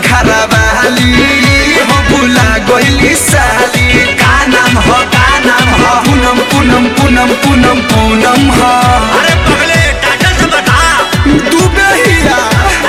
घरा वाली हो भुला गइली साली का नाम हो का नाम हो पूनम पूनम पूनम पूनम पूनम हो अरे पगले टाइटल से बता तू बेहिया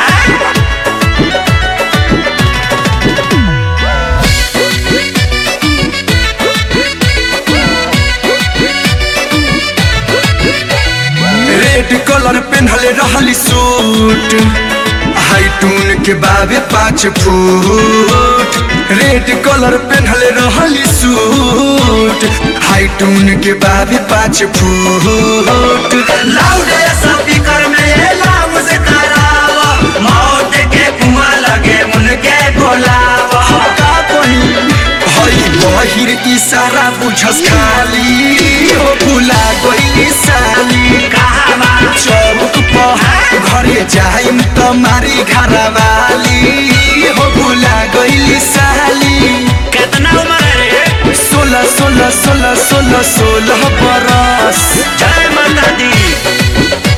रेड कलर पेन्हले रहली सूट हाइटून के बाबे पाँच फुट रेड कलर पेन्हले रहली सूट हाइटून के बाबे पाँच फुट लाउड स्पीकर में ये लाम से करावा मौत के कुआं लगे उनके बोलावा का कही हई बहिर इशारा बुझस खाली हो भुला गइली साली कहावा चौक पर घरे जाइम त मारी घरवाली हो भुला गइली साली कितना उम्र है रे सोलह सोलह सोलह सोलह सोलह बरस जय माता दी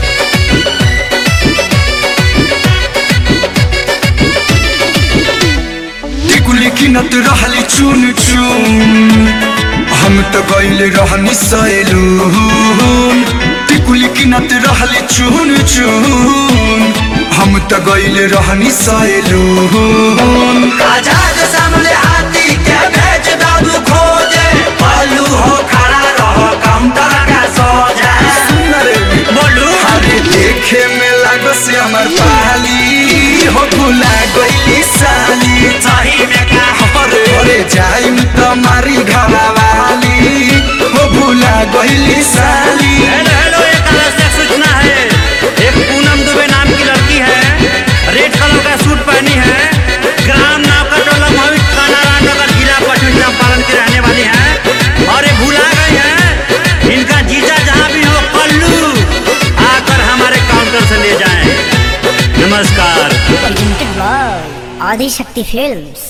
टिकुली किनत रहली चुन चुन हम त गइल रहनी सैलून टिकुली किनत रहली चुन चुन हम त गइल रहनी सैलून आजाद सामने हाथी के भेज दादू खोजे पल्लू हो खड़ा रहो काउंटर का सो जाए बोलू अरे देखे में लागो से हमर पाली हो भुला गइली साली सही में का अरे अरे जाइम त मारी घरवाली हो भुला गइली साली हेलो हेलो एक आवश्यक सूचना है एक पूनम दुबे नाम की लड़की है रेड कलर का सूट पहनी है ग्राम नाव का टोला मोहित कानाराम नगर जिला पश्चिम चंपारण की रहने वाली है और ये भुला गई है इनका जीजा जहाँ भी हो पल्लू आकर हमारे काउंटर से ले जाएं नमस्कार presented by Adi Shakti Films.